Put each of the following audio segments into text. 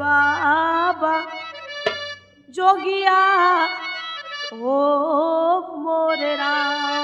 बाबा जोगिया ओ मोरे राम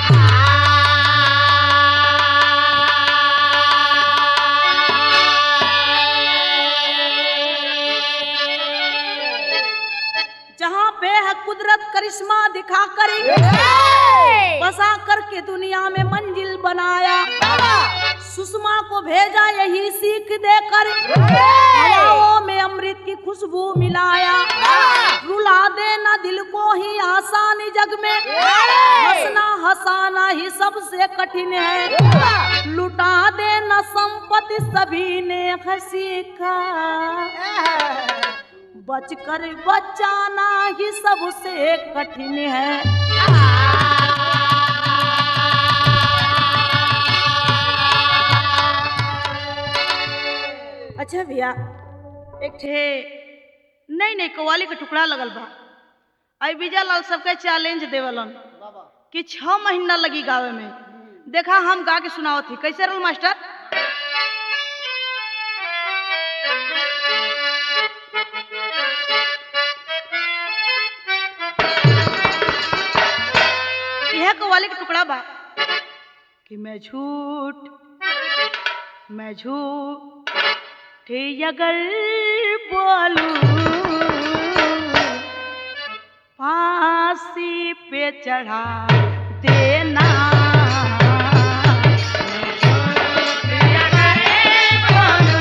जहाँ पे है कुदरत करिश्मा दिखा कर बसा करके दुनिया में मंजिल बनाया सुषमा को भेजा यही सीख देकर हवाओं में अमृत की खुशबू मिलाया रुला देना दिल को ही आसान जग में हंसना हंसाना ही सबसे कठिन है लुटा देना संपत्ति सभी ने सीखा बचकर बचाना ही सबसे कठिन है अच्छा भैया एक ठे नहीं नहीं कवाली का टुकड़ा लगल बा आई विजय लाल सबके चैलेंज देवलन कि छह महीना लगी गावे में देखा हम गा के सुनावत थी कैसे रहल मास्टर यह कवाली का टुकड़ा बा कि मैं झूठ मैं झूठ थे अगर बोलूं फांसी पे चढ़ा देना मैं झूठ अगर बोलूं,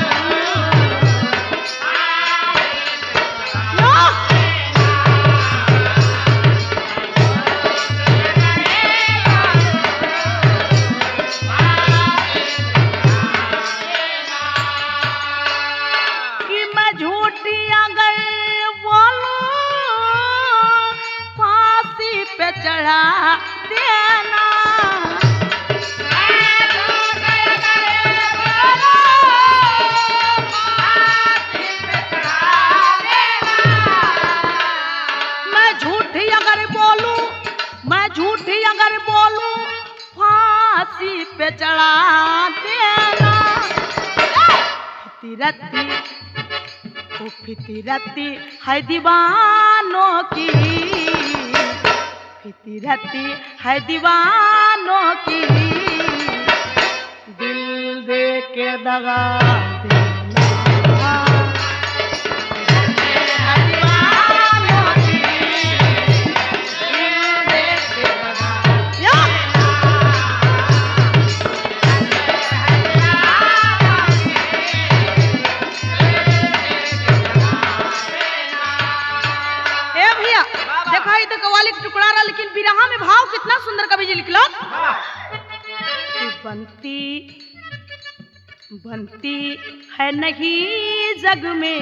लो! कि मैं झूठी अगर बोलूं फांसी पे चढ़ा देना मैं झूठी अगर बोलूं मैं झूठी अगर बोलूं फांसी पे चढ़ा देना फितरती ओ फितरती है दीवानों की फितरती है दीवानों की दिल दे के दगा देना है दीवानों की, दिल दे के दगा या! ए भैया देखा ई तो कवाली का टुकड़ा रहा लेकिन बिरहा में भाव कितना सुंदर कवि जी लिखलो कि बनती बनती है नहीं जग में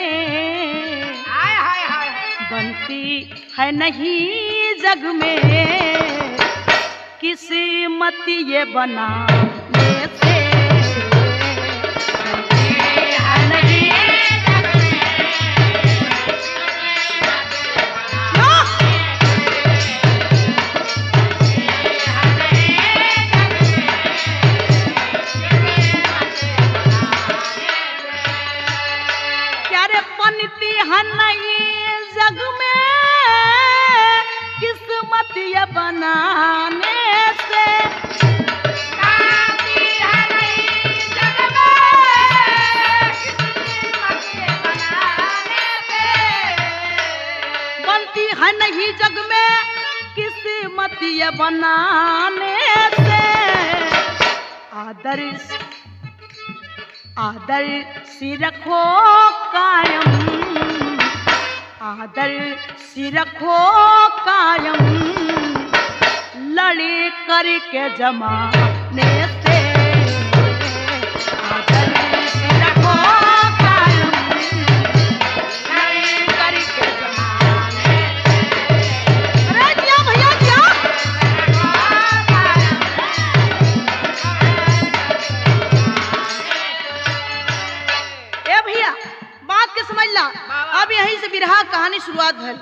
बनती है नहीं जग में किस्मत ये बनाने से बनती है नहीं जग में। प्यारे बनती है नहीं जग में किस्मत ये बनाने से बनती है नहीं जग में किस्मत ये बनाने से आदर्श आदर सी रखो कायम आदर सी रखो कायम लड़े करके जमाने से आदर सी रखो कायम लड़े करके जमाने से। अरे जिया भैया जिया ए भैया बात के समझ ला अब यहीं से बिरहा कहानी शुरुआत भल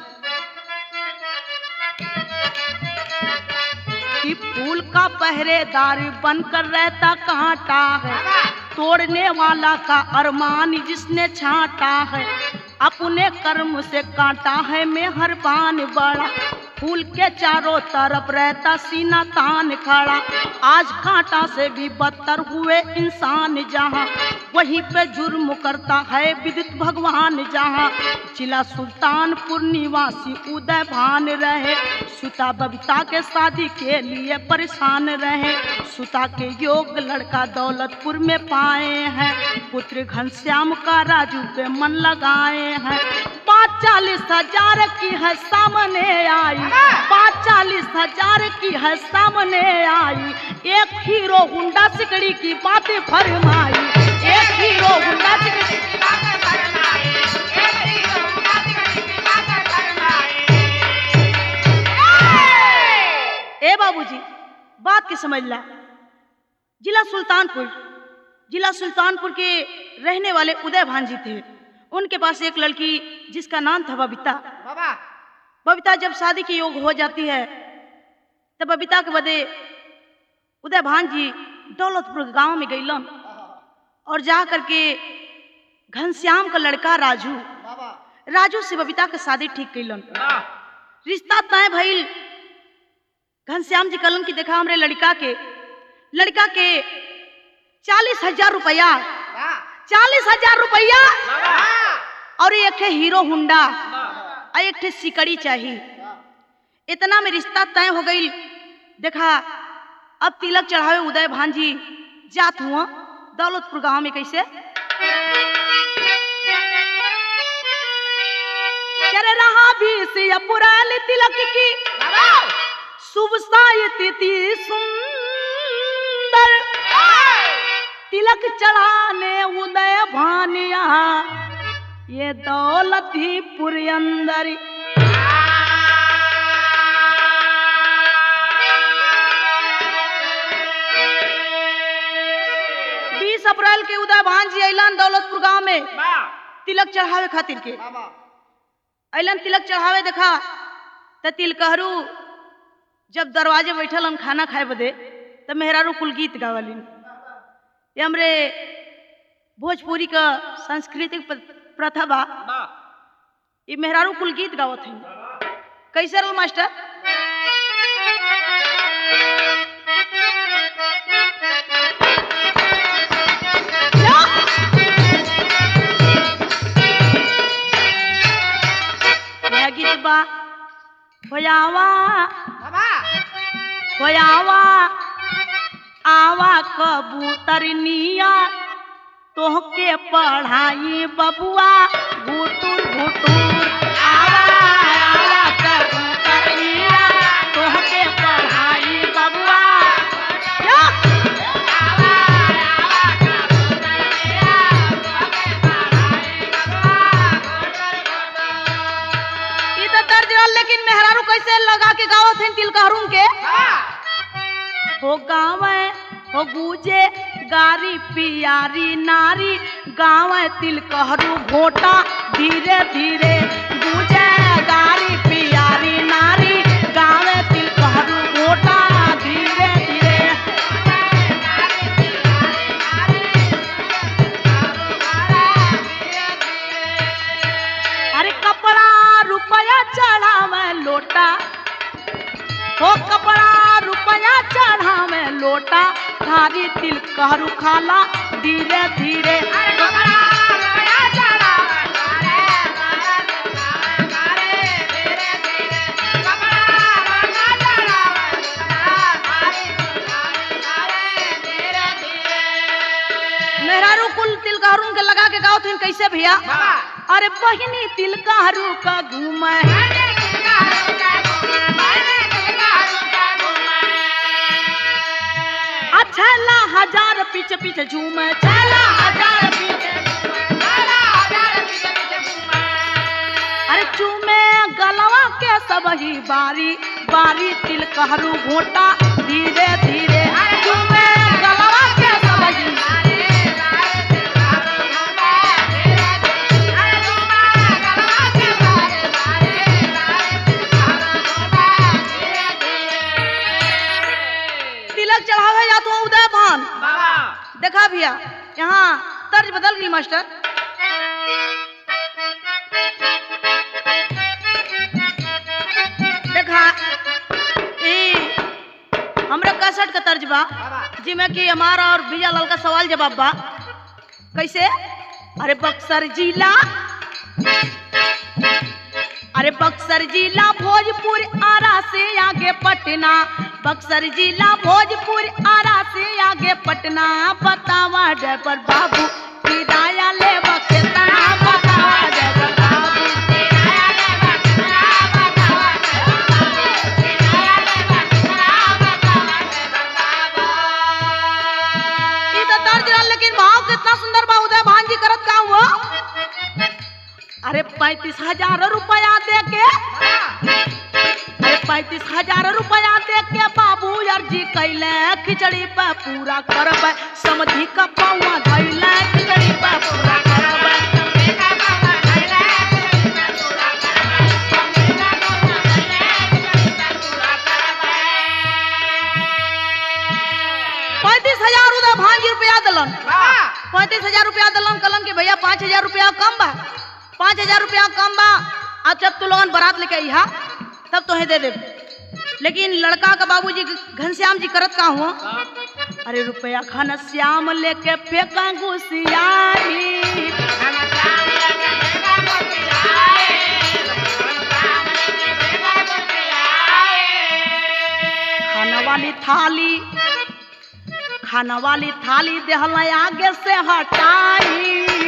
कि फूल का पहरेदार बनकर रहता कांटा है तोड़ने वाला का अरमान जिसने छाटा है अपने कर्म से काटा है मेहरबान बड़ा फूल के चारों तरफ रहता सीना तान खड़ा आज कांटा से भी बदतर हुए इंसान जहाँ वहीं पे जुर्म करता है विद्युत भगवान जहाँ जिला सुल्तानपुर निवासी उदय भान रहे सुता बबीता के शादी के लिए परेशान रहे सुता के योग लड़का दौलतपुर में पाए हैं पुत्र घनश्याम का राजू पे मन लगाए हैं पाँच चालीस हजार की है सामने आई पाँच चालीस हजार की है सामने आई एक हीरो हुंडा सिकड़ी की बातें फरमाई एक हीरो हुंडा सिकड़ी ए बाबूजी बात के समझ ला जिला सुल्तानपुर जिला सुल्तानपुर के रहने वाले उदय भान जी थे उनके पास एक लड़की जिसका नाम था बबीता बाबा बबीता जब शादी के योग हो जाती है तब बबीता के बदे उदय भान जी दौलतपुर गांव में गईलन और जा करके घनश्याम का लड़का राजू बाबा राजू से बबीता के शादी ठीक कैलन वाह रिश्ता तय भइल घनश्याम जी कलन की देखा हमरे लड़का के लड़का के चालीस हजार रुपया वाह चालीस हजार रुपया बाबा और एक ठे हीरो हुंडा और एक ठे सिकड़ी चाहिए इतना में रिश्ता तय हो गई देखा अब तिलक चढ़ावे उदय भान जी जात हुआ दौलतपुर गांव में कैसे करे रहा भी से पुरानी तिलक की बाबा शुभ सायती सुंदर तिलक चढ़ाने उदय भानिया ये दौलत ही पुर अंदर बीस अप्रैल के उदय भान जी अलन दौलतपुर गांव में वाह तिलक चढ़ावे खातिर के बाबा अलन तिलक चढ़ावे देखा त तिलकहरू जब दरवाजे बैठल हम खाना खाए बदे तब मेहरारू कुल गीत गावलिन ये हमरे भोजपुरी का सांस्कृतिक प- प्रथा बा वाह ये मेहरारू कुल गीत गावत हैं कैसे रहो मास्टर क्या? यह गीत बा होयावा बाबा होयावा आवा कबूतरनिया तोहके पढ़ाई बबुआ घुटुर घुटुर आवा आवा कबूतरनिया तोहके पढ़ाई बबुआ क्या? ई तो दर्ज रहल लेकिन मेहरारू कैसे लगा के गावत हैं तिलकहरुन के हो गावे हो गूजे गारी पियारी नारी गावे तिलकहरू घोटा धीरे धीरे गूजे गारी पियारी नारी गावे तिलकहरू घोटा धीरे धीरे अरे कपड़ा रुपया चढ़ावे लोटा हो कपड़ा रुपया चढ़ावे लोटा थारी तिल कहरू खाला धीरे धीरे मेहरारू कुल तिल कहरू के लगा के गाओ थे कैसे भैया अरे बहिनी तिल कहरू का घूमे छला हजार पीछे पीछे झूमे छला हजार पीछे अरे चूमे गलवा के सब ही बारी बारी तिल कहरू घोटा धीरे धीरे चूमे गलवा के सब ही तिलक चढ़ावे या तो उदय भान देखा भैया यहाँ मास्टर देखा ई हमरा कसट का तर्ज बा जिमे कि हमारा और विजय लाल का सवाल जवाब बा कैसे अरे बक्सर जिला अरे बक्सर जिला भोजपुर आरा से आगे पटना बक्सर जिला भोजपुर आरा से आगे पटना बतावा ड्राइवर बाबू किराया ले बकेतना बतावा ड्राइवर बाबू ई तो तर्ज रहल, लेकिन भाव कितना सुंदर बा उदय भान जी करत का हुआ अरे पैंतीस हजार रुपया दे के अरे पैंतीस हजार रुपया दे के बाबू अर्जी कैले खिचड़ी पे पूरा करब समझी का पौवा धैले खिचड़ी पे पूरा करब पैंतीस हजार उधर भांजी रुपया दिलन पैंतीस हजार रुपया दिलन कलन के भैया पाँच हजार रुपया कम बा पाँच हजार रुपया कम बा अब जब तू लोगन बारात लेके अइहा तब तोहे दे देब लेकिन लड़का का बाबूजी घनश्याम जी करत का हुआ अरे रुपया खाना श्याम लेके फेंका घुसियाई खाना वाली थाली खाना वाली थाली देहल आगे से हटाई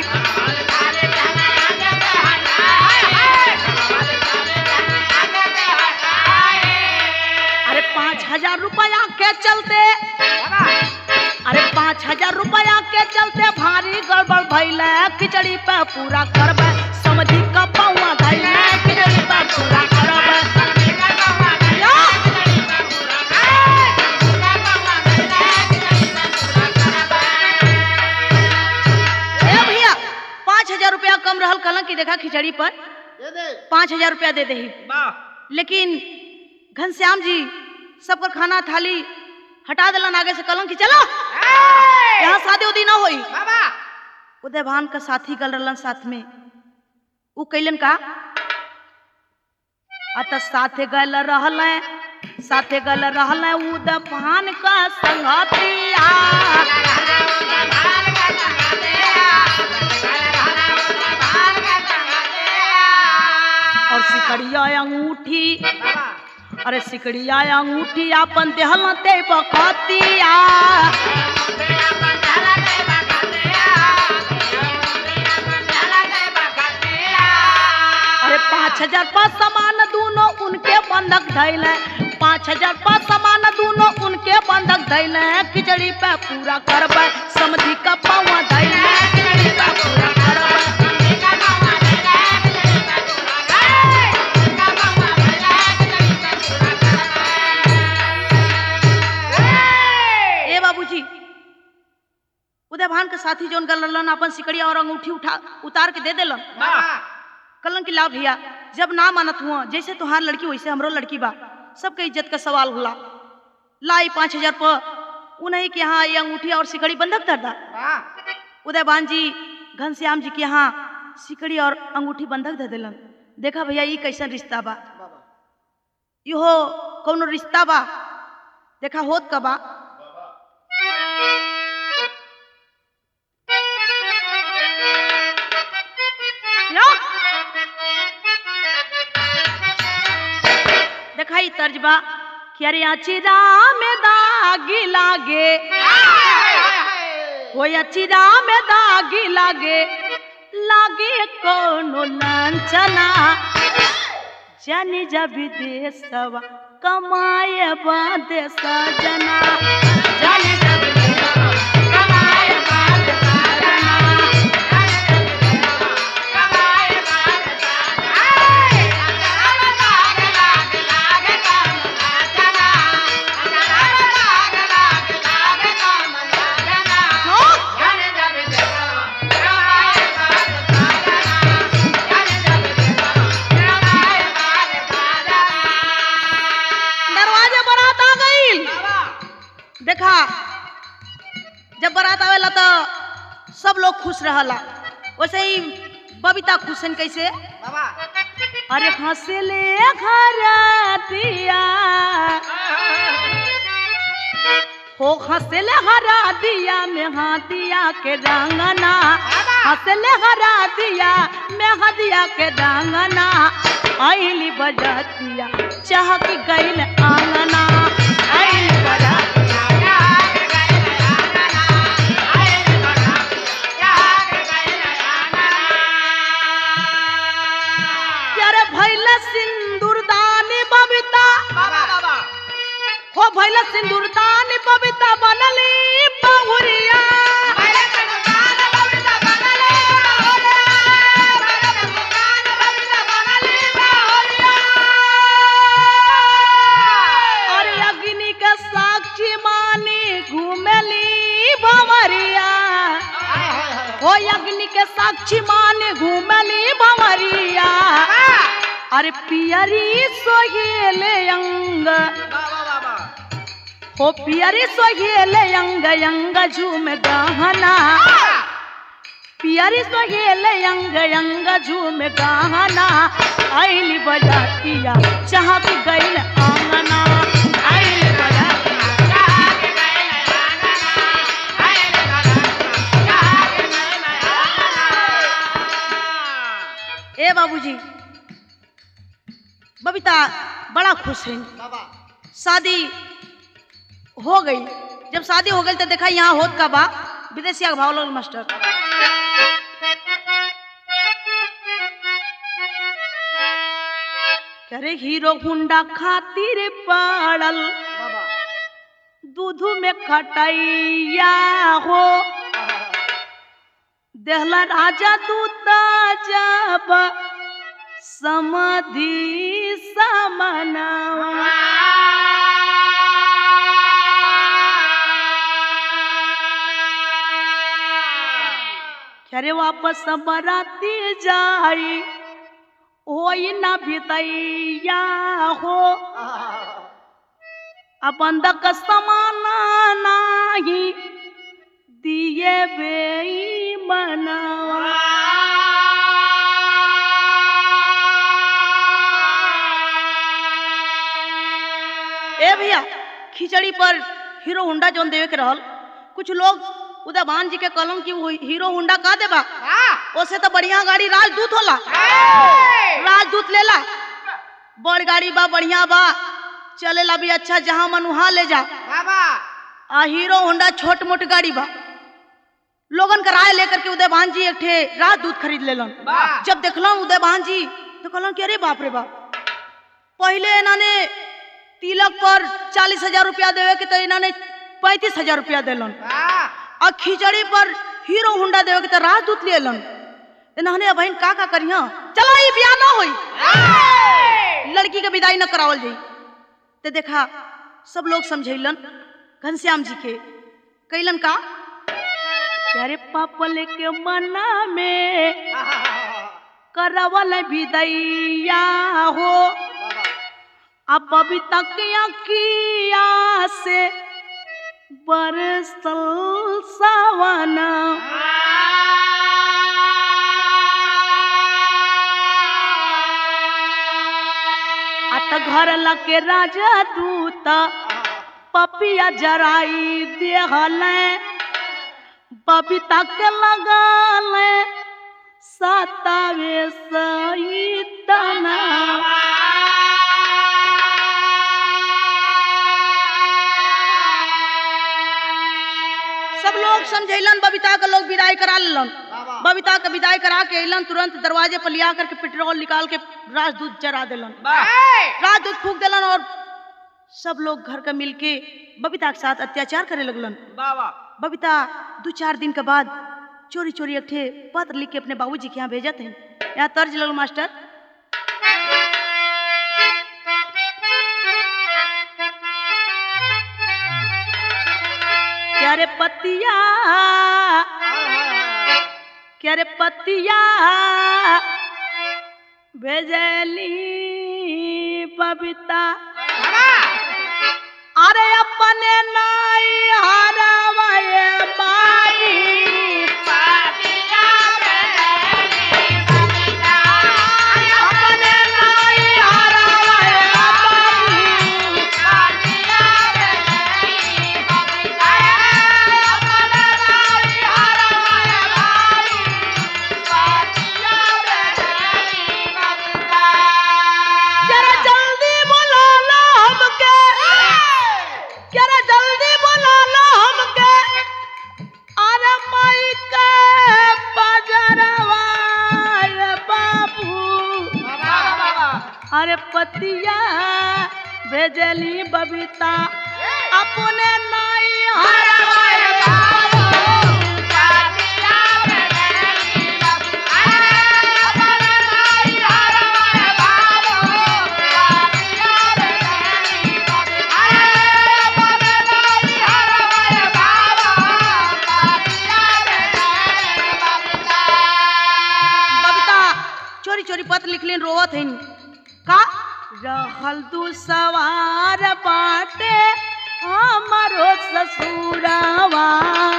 अरे पाँच हजार रुपया के चलते अरे पाँच हजार रुपया के चलते भारी गड़बड़ भैले खिचड़ी पे पूरा करबे समझी का पौवा धैले खिचड़ी पे पूरा करबे या! ए भैया पाँच हजार रुपया कम रहल कलन की देखा खिचड़ी पर पाँच हजार रुपया दे दही लेकिन घनश्याम जी सबकर खाना थाली हटा दिलन आगे से कलन की चलो यहाँ शादी उदी ना होई उदय भान का साथी गल रहलन साथ में उ कैलन का अत साथे गल रहल साथे गल रहल उदय भान का संगतिया और सिकड़िया अंगूठी अरे सिकड़िया अंगूठी अपन देहल ते बखतिया अरे पाँच हजार पाँच सामान दोनों उनके बंधक धैले पाँच हजार पाँच सामान दोनों उनके बंधक धैले खिचड़ी पे पूरा करबे समझी का पावा धैले खिचड़ी पे पूरा करबे ए बाबूजी उदय भान के साथी जोन गल रहलन अपन सिकड़िया और अंगूठी उठा उतार के दे देलन कलन की ला भैया जब ना मानत हुआ जैसे तुहार लड़की वैसे हमरो लड़की बा सबके इज्जत का सवाल होला लाई पाँच हजार पर उन्हीं के यहाँ ये अंगूठी और सिकड़ी बंधक धर दा उदय भान जी घनश्याम जी के यहाँ सिकड़ी और अंगूठी बंधक दे दिलन देखा भैया ये कैसन रिश्ता बा इहो कौनो रिश्ता बा देखा होत का बा या? देखा ई तर्जबा कि अरे अचिरा में दागी लागे हो अचिरा में दागी लागे लागे कोनो लांछना जानी जब देशवा कमाए बादे सजना जानी जब देशवा कमाए बादे सजना दरवाजे बरात आ गई देखा खुश रहला वैसे ही बबीता खुश हैं कैसे बाबा अरे हंसले घर दिया हो हंसले हरा दिया में हाथिया के रंगना हंसले हरा दिया में हदिया के रंगना आइली बजतिया चहक गइल आंगना आइली बजतिया प्यारे भैल सिंदूर दानी बबीता हो भैल सिंदूर दानी बबीता बनली बहुरिया और अग्नि के साक्षी मानी घूमली भंवरिया हो अग्नि के साक्षी मानी घूमली भंवरिया अरे पियरी सोहेले अंग हो पियरी सोहेले अंग अंग झूम गहना पियरी सोहेले अंग अंग झूम गहना आइली बजातिया चाहत गइल आंगना आइली बजातिया ए बाबूजी बबीता बड़ा खुश है शादी हो गई जब शादी हो गई तो देखा यहाँ होत का बा विदेशिया के भाव लगल मास्टर करे हीरो हुंडा खातिर पड़ल दूध में खटैया हो देहला राजा दूत जब समाधि समनवा अरे वापस बराती जाई होई ना भितैया हो अपन दक समाना नाही दिए बेई मनवा ए भैया खिचड़ी पर हीरो होंडा जोन देवे के रहल कुछ लोग उदयभान जी के कलम की वो हीरो होंडा का देबा ओसे तो बढ़िया गाड़ी राजदूत होला राजदूत लेला बड़ गाड़ी बा बढ़िया बा चलेला भी अच्छा जहां मन वहां ले जा आ हीरो होंडा छोट मोट गाड़ी बा लोगन का राय लेकर के उदयभान जी एक ठे राजदूत खरीद लेलन वाह। जब देखलन उदयभान जी तो कहलन कि अरे बाप रे बाप पहले इन्होंने तिलक पर चालीस हजार रुपया देवे के तो इन्होंने पैंतीस हजार रुपया दिलन और खिचड़ी पर हीरो होंडा देवे के तो राजदूत लेलन इन्होंने अब का का करिया चला ये ब्याह ना होई लड़की के विदाई न करावल जाई ते देखा सब लोग समझैलन घनश्याम जी के कैलन का कि अरे पापल के मना में करवल विदैया हो अब अभी तक अकिया से बरसल सावना अत घर लगे राजा दूत पपिया जराई देहल बबीता के लगल सतावे सही तना सब लोग समझैलन बबीता के लोग विदाई करा लेलन बबीता के विदाई करा के अलन तुरंत दरवाजे पर लिया करके पेट्रोल निकाल के राजदूत जरा देलन राजदूत फूक देलन और सब लोग घर का मिलके बबीता के साथ अत्याचार करे लगलन बबीता दो चार दिन के बाद चोरी चोरी एक ठे पत्र लिख के अपने बाबूजी के यहाँ भेजत हैं यहाँ तर्ज लगल मास्टर क्या रे पतिया क्या रे पतिया भेजली बबीता अरे अपने नाई हरवाए बाई अरे पतिया भेजली बबीता अपने नाई बबीता चोरी चोरी पत्र लिखलिन रोवत हइन का रहल दू सवार बाटे हमारो ससुरावा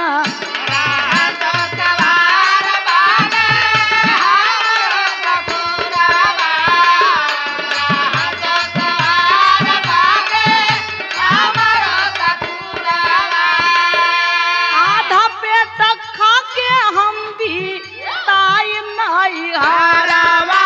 आधा पेट खा के हम भी ताई नाई हारावा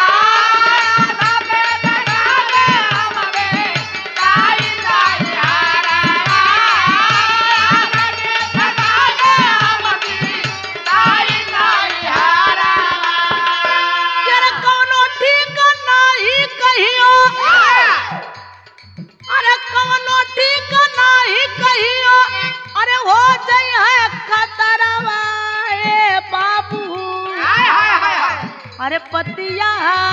तेरे कौनो ठीक नाही कहियो अरे कौनो ठीक नाही कहियो अरे हो जई है खतरवा ए बाबू अरे पतिया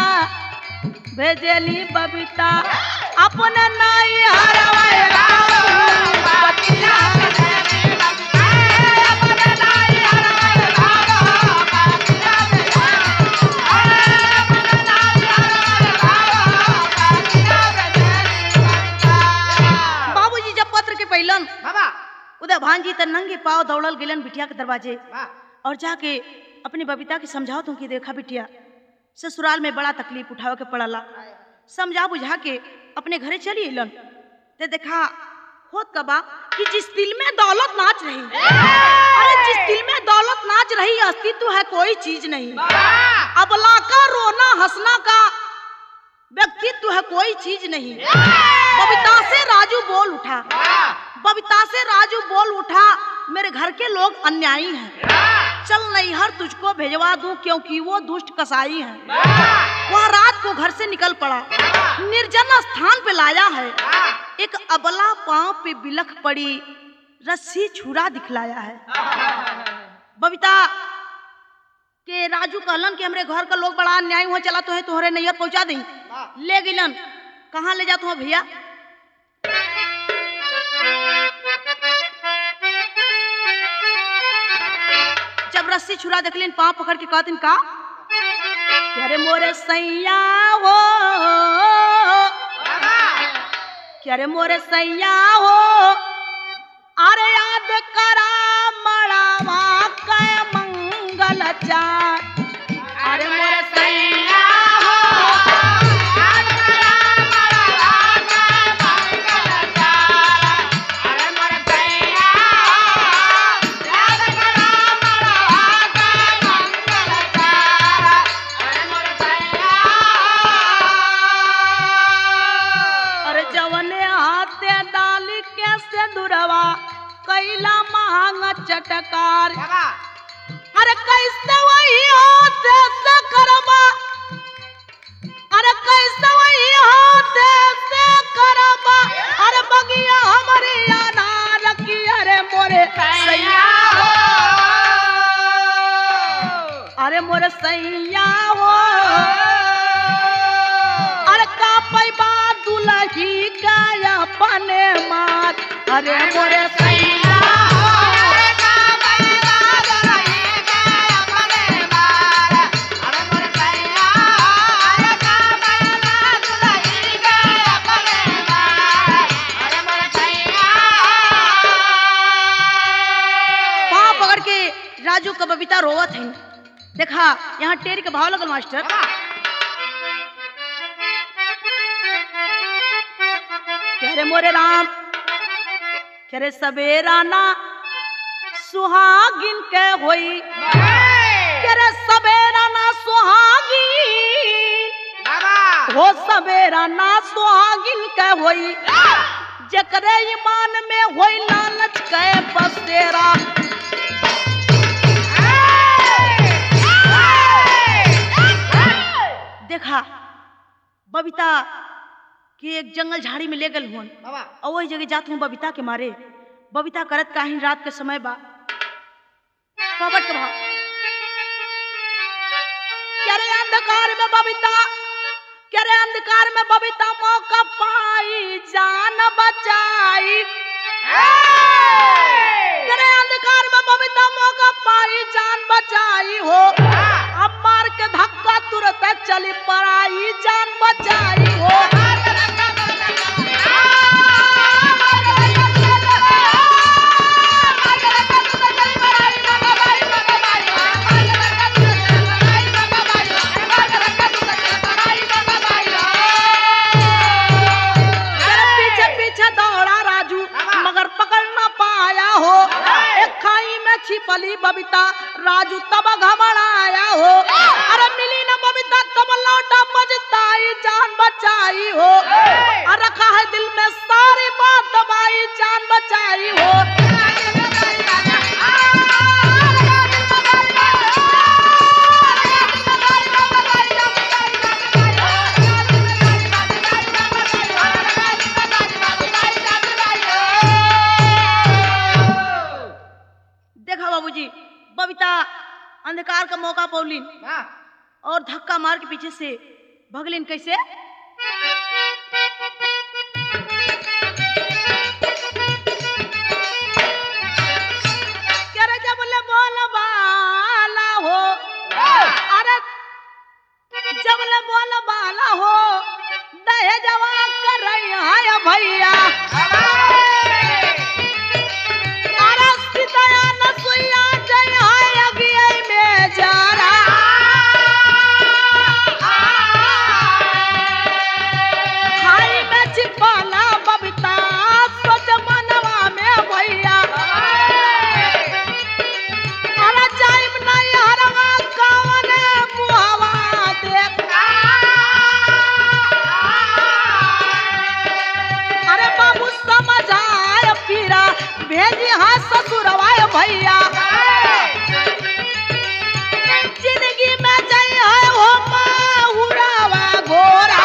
भेजली बबीता अपने नाई हरवा ए बाबू पतिया बाबूजी जब पत्र के पहलन उधर भांजी त नंगे पाव दौड़ल गेलन बिटिया के दरवाजे और जाके अपनी बबीता के समझाओ तुम कि देखा बिटिया ससुराल में बड़ा तकलीफ उठावे के पड़ला समझा बुझा के अपने घरे चली अलन ते देखा होत कबा कि जिस दिल में दौलत नाच रही अरे जिस दिल में दौलत नाच रही अस्तित्व है कोई चीज नहीं अबला का रोना हंसना का व्यक्तित्व है कोई चीज नहीं बबीता से राजू बोल उठा बबीता से राजू बोल उठा मेरे घर के लोग अन्यायी हैं चल नैहर तुझको भेजवा दूं क्योंकि वो दुष्ट कसाई है वह रात को घर से निकल पड़ा निर्जन स्थान पे लाया है एक अबला पांव पे बिलख पड़ी रस्सी छुरा दिखलाया है बबीता के राजू कहलन कि हमरे घर का लोग बड़ा अन्याय हुआ चला तो है तोहरे नैहर पहुंचा दी ले गिलन कहाँ ले जाते हो भैया जब रस्सी छुरा देखलिन पाँव पकड़ के कहतिन का कि अरे मोरे सैया हो कि अरे मोरे सैया हो अरे याद करा मड़ावा कै मंगल चार अरे मोरे सैया हो अरे जवने हाथे डाली के से दुरवा कैला मांग चटकार अरे कैसे वही होते से करबा अरे कैसे वही होते से करबा अरे बगिया हमारे अनार की अरे मोरे सैया हो अरे मोरे सैया हो अरे का पैबा दुलही का अपने मार अरे मोरे सैया हो पाँव पकड़ के राजू का बबीता रोवत है देखा यहाँ टेर के भाव लगल मास्टर कह रे मोरे राम कह रे सवेरा ना सुहागिन के होई कह रे सवेरा ना सुहागिन हो सवेरा ना सुहागिन के होई जकरे ईमान में होई लालच के बसेरा देखा बबीता के एक जंगल झाड़ी में ले गल हुन बाबा और वही जगह जात हूँ बबीता के मारे बबीता करत काहे रात के समय बा पवट के भाव क्या रे अंधकार में बबीता क्या रे अंधकार में बबीता मौका पाई जान बचाई क्या रे अंधकार में बबीता मौका पाई जान बचाई हो अब मार के धक्का तुरंत चली पड़ाई जान बचाई हो तेरे पीछे पीछे दौड़ा राजू मगर पकड़ ना पाया हो एक खाई में छिपली बबीता राजू तब घबराया हो अरे मिली ना बबीता तब लौटा बजताई जान बचाई हो अरे रखा है दिल में सारी बात दबाई जान बचाई हो देखा बाबूजी बबीता अंधकार का मौका पौलिन और धक्का मार के पीछे से भगलिन कैसे क्या रे जब ले बोल बाला हो अरे जब ले बोल बाला हो दहे जवा कर रही है भैया अरे सीताया नसुइया जय है अगिए में जारा खाई में छिपाला बबीता सोच मनवा में भैया अरे जाइब नहीं हरवा कवने मुहवा देख अरे बाबू समझ आय पीरा भेजी हाँ ससुरवा भैया जिंदगी में जय है हो माहुरावा घोरा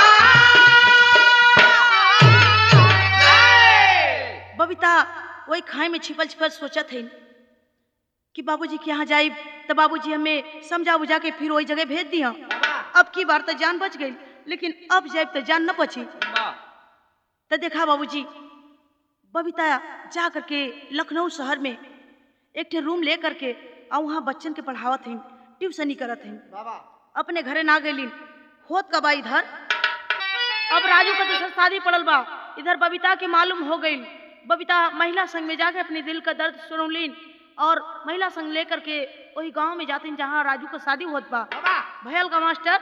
बबीता वही खाई में छिपल छिपल सोचत है कि बाबूजी के यहाँ जाइब तो बाबूजी हमें समझा बुझा के फिर वही जगह भेज दिया अब की बार तो जान बच गई लेकिन अब जाइब तो जान न बची तो देखा बाबूजी बबीता जा करके लखनऊ शहर में एक ठे रूम ले करके और वहाँ बच्चन के पढ़ावत हैं ट्यूशनी करत हैं बाबा अपने घरे ना गईलिन होत का बा इधर अब राजू का दूसरा शादी पड़ल बा इधर बबीता के मालूम हो गई बबीता महिला संघ में जाके अपने दिल का दर्द सुनौलीन और महिला संघ लेकर के वही गांव में जातीन जहाँ राजू का शादी होत बा बाबा भयल का मास्टर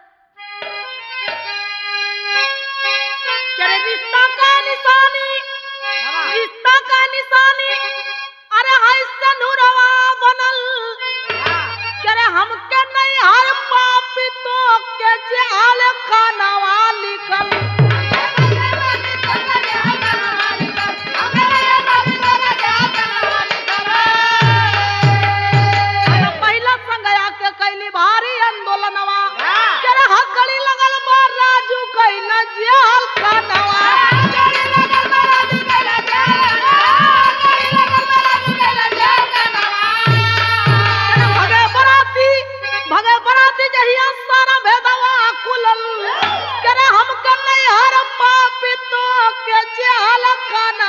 क्या रे रिश्ता का निशानी बाबा रिश्ता का निशानी अरे हाय सनुरवा बनल करे हमके नहीं हर पापी तो के जाल खानवा लिखल अरे पहिला संगया के कैली भारी आंदोलनवा करे हकड़ी लगल बा राजू कैला जाल खानवा करे भगे बराती भगे बराती जहिया सारा भेदवा कुलल करे हमके नहीं हर पापी तो के जाल खानवा